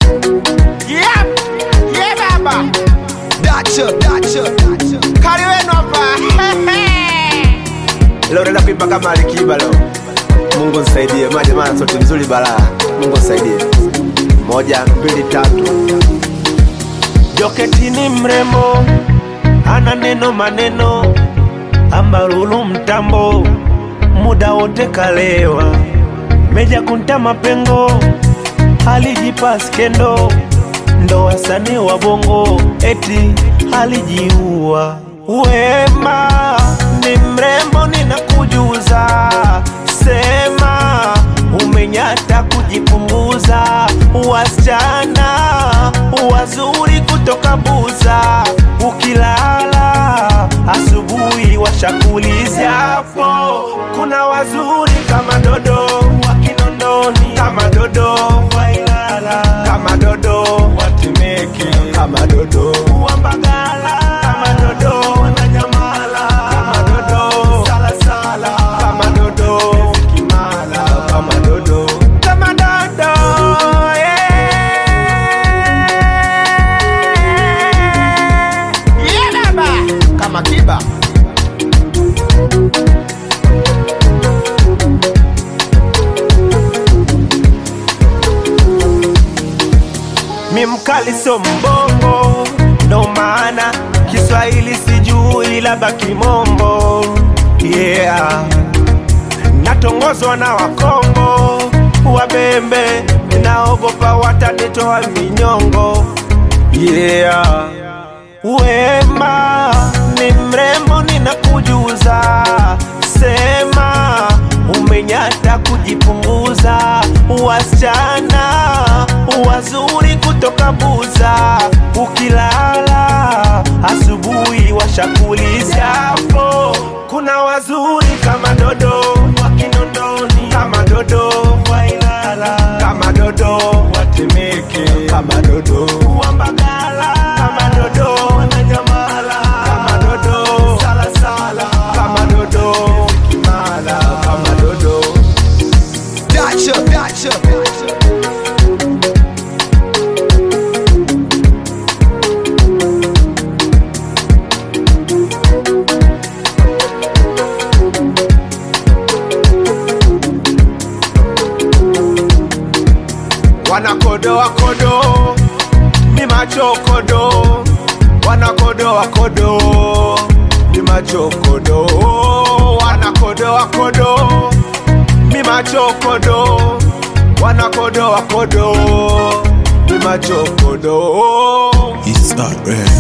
Yep. Yeah, baba. Dacha, dacha, dacha. Kari wenu hapa. Leo naenda kuimba kama Alikiba leo. Mungu nisaidie, maana maana sauti nzuri balaa. Mungu nisaidie. Moja, mbili, tatu. Joketi ni mrembo, ana neno maneno, ambarulu mtambo, muda wote kalewa, meja kunta mapengo, alijipa skendo, ndo wasanii wa bongo, eti alijiua. Wema ni mrembo, ninakujuza, sema umenyata kujipunguza, wasichana wazuri kutoka Buza, ukilala asubuhi washakuliza hapo. Kuna wazuri kama Dodo wa Kinondoni, kama Dodo wa Ilala, kama Dodo wa Temeke, Kama dodo. wa Mbagala, kama Dodo wa Nanyamala, kama Dodo Salasala, kama Dodo Kimala, Kama dodo. kama Dodo yeah. Yeah, baba. Kama kiba. mi mkali so mbongo, ndo maana Kiswahili sijui, labda kimombo. Yeah, natongozwa na Wakongo wabembe, naogopa watanitoa minyongo. Yeah, wema ni mrembo, ninakujuza, sema umenyata kujipunguza, wasichana wazuri kutoka Buza, ukilala asubuhi washakuliza hapo. Kuna wazuri kama Dodo wa Kinondoni, kama Dodo wa Ilala, kama Dodo wa Temeke, Kama dodo. wa Mbagala, kama Dodo wa Nanyamala, kama Dodo Salasala, kama Dodo Kimala, Kama dodo. Dacha, dacha, dacha. wanakodoa kodo mi macho kodo wanakodoa kodo mi macho kodo wanakodoa kodo mi macho kodo wanakodoa kodo mi macho kodo It's alright.